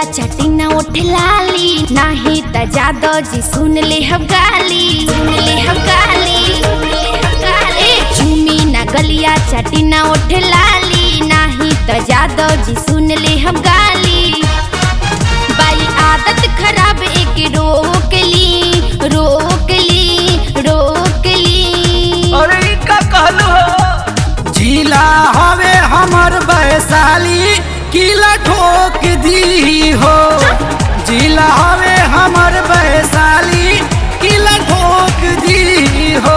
चटिना उठ लाली नाही त जादो जी सुन ले हम गाली सुन ले हम गाली सुन ले हम गाली। ए, झूमी ना गलिया चटिना उठ लाली नाही त जादो जी सुन ले हम गाली बाई आदत खराब एक रोक ली रोक ली रोक ली अरे ई का कहलू हो जिला हवे हमर वैशाली किला ठोक दी हो जिला हवे हमर वैशाली किला ठोक दी हो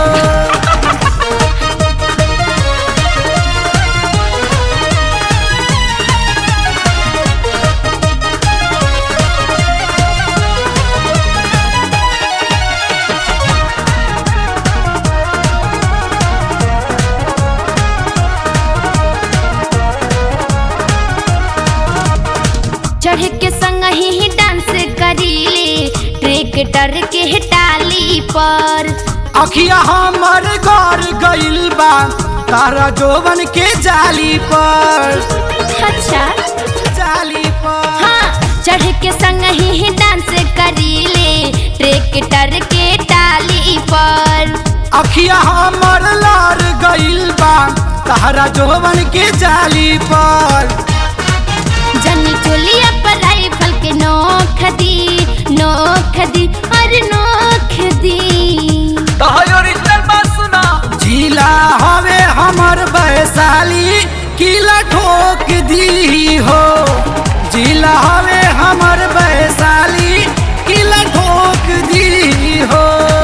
चढ़ के संग ही डांस करीले ट्रैक्टर के टाली पर अखिया हमर घर गइल बा तारा जोवन के जाली पर अच्छा जाली पर हाँ चढ़ के संग ही डांस करीले ट्रैक्टर के टाली पर अखिया हमर लार गइल बा तारा जोवन के जाली पर जनी चोलिया पर राइफल के नोख दी नोख दी अरे नोख दी तो है ओरिजिनल बात सुना जिला हवे हमर वैशाली किला ठोक दी हो जिला हवे हमर वैशाली किला ठोक दी हो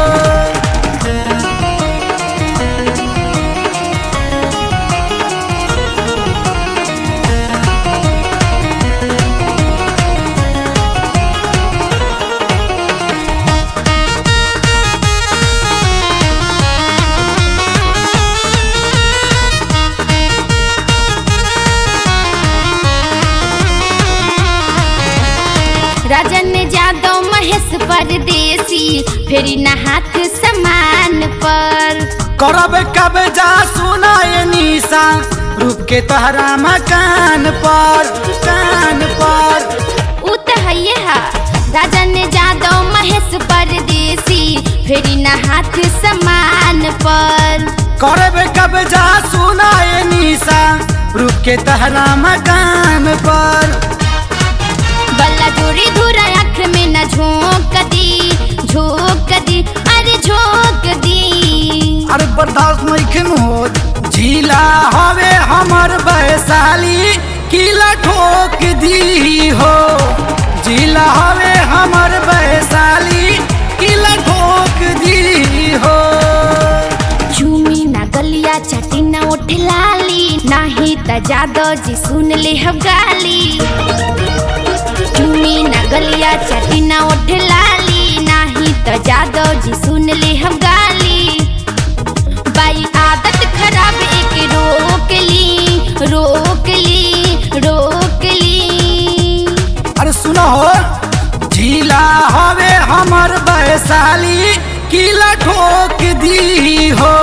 राजन जादव महेश परदेसी फेरी न हाथ समान पर करब कब जा सुनाए निशा रूप के तहरा मकान पर कान पर उ त हइये हा राजन जादव महेश परदेसी फेरी न हाथ समान पर करब कब जा सुनाए निशा रूप के तहरा मकान पर बल्ला जोड़ी धुरा आँख में न झोंक दी झोंक दी अरे झोंक दी अरे बर्दाश्त नहीं हो जिला हवे हमर वैशाली किला ठोक दी हो जिला हवे हमर वैशाली किला ठोक दी हो झूमी ना गलिया चटिना उठ लाली नाही त जादो जी सुन ले हम गाली झूमी ना गलिया चटिना उठ लाली नाही त जादो जी सुन ले हम गाली बाई आदत खराब एक रोक ली रोक ली रोक ली अरे सुनो हो जिला हवे हमर वैशाली किला ठोक दी हो